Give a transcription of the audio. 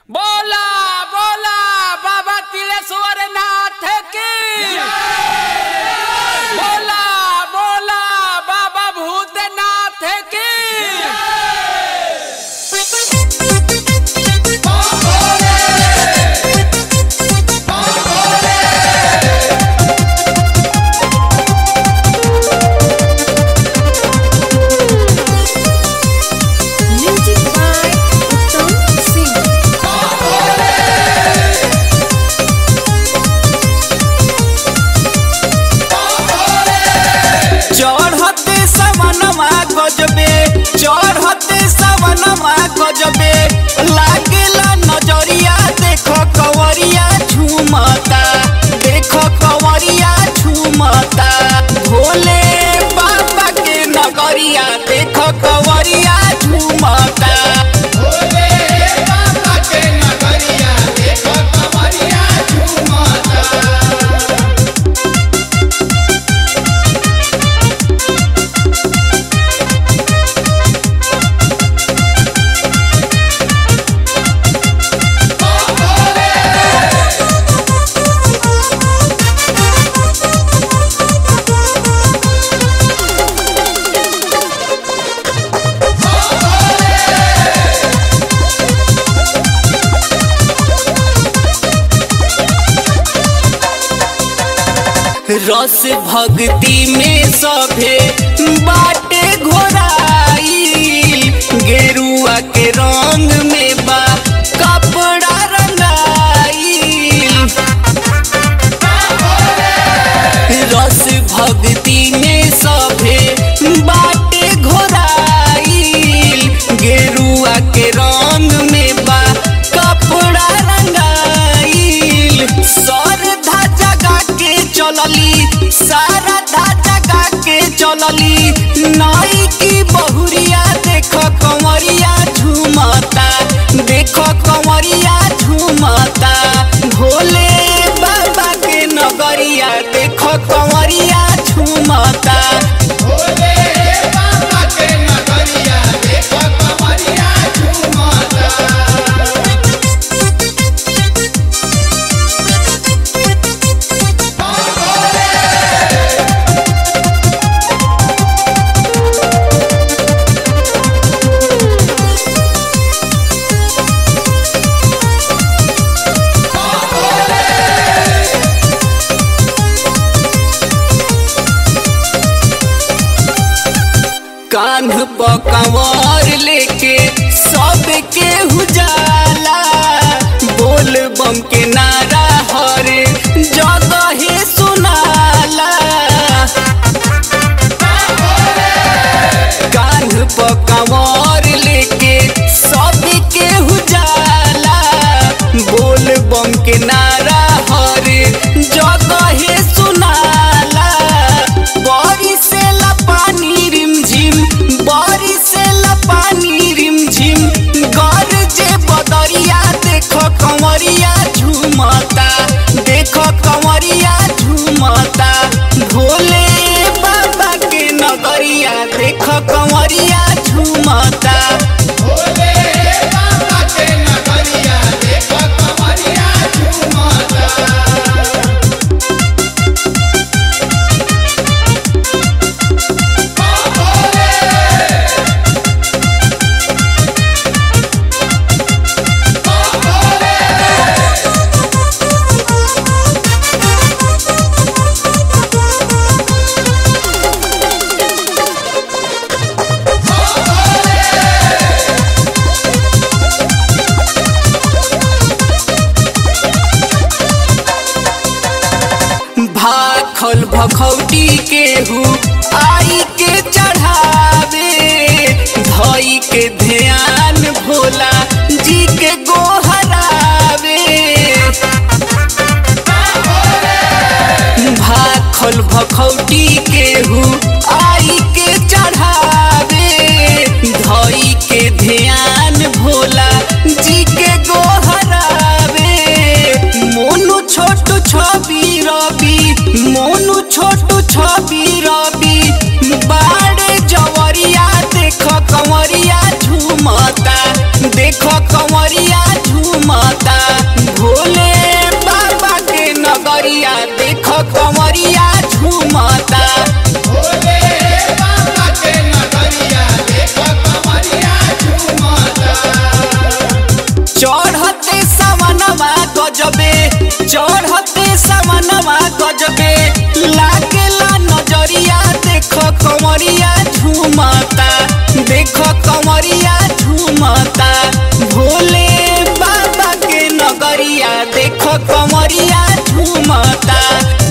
बोला बोला बाबा तिलेश्वर नाथ की बोला बोला बाबा भूतनाथ की Music by Uttam Singh. चढ़ते सवनमा गजबे चढ़ते सवनमा गजबे लागेला नजरिया देखो कवरिया झूमता देखो कवरिया झूमता भोले बाबा के नगरिया देखो कवरिया झूमता भोले बाबा के नगरिया देखो कवरिया झूमता रस भक्ति में सभे बाटे घोराई गेरुआ के रंग में बा कपड़ा रंगाई रस भक्ति में सभे बाटे घोराई गेरुआ के रंग में बा कपड़ा रंगाई सरधा जगा के चलली सारा धा जगा के चलली नाई की बहुरिया देखो कंवरिया झूमता देखो कंवरिया झूमता भोले बाबा के नगरिया देखो कंवरिया झूमता भोले बाबा के नगरिया देखो कंवरिया झूमता कान्ह पर कंवर लेके सबके उजाला बोल बम के नारा हरे जगह सुनाला कान्ह पर कंवर लेके सबके उजाला बोल बम के नारा हरे जगह सुनाला बड़ी से पानी रिमझिम बड़ी से पानी रिमझिम गरजे बदरिया देखो कंवरिया झूमता देखो कंवरिया झूमता भोले बाबा के नगरिया देखो कंवरिया झूमता भोले बाबा के नगरिया देखो कंवरिया झूमता भाखल भखौटी केहू आई के चढ़ावे धई के ध्यान भोला जी के गोहरावे भाखल भखौटी केहू आई के चढ़ावे धई के ध्यान भोला जी के गोहरावे मोनू छोटू छवि रवि मोनू छोटू छवि रवि बाड़े जवरिया देखो कंवरिया झूमता देखो कंवरिया झूमता देख कमरिया झूमता भोले बाबा के नगरिया देख कमरिया झूमता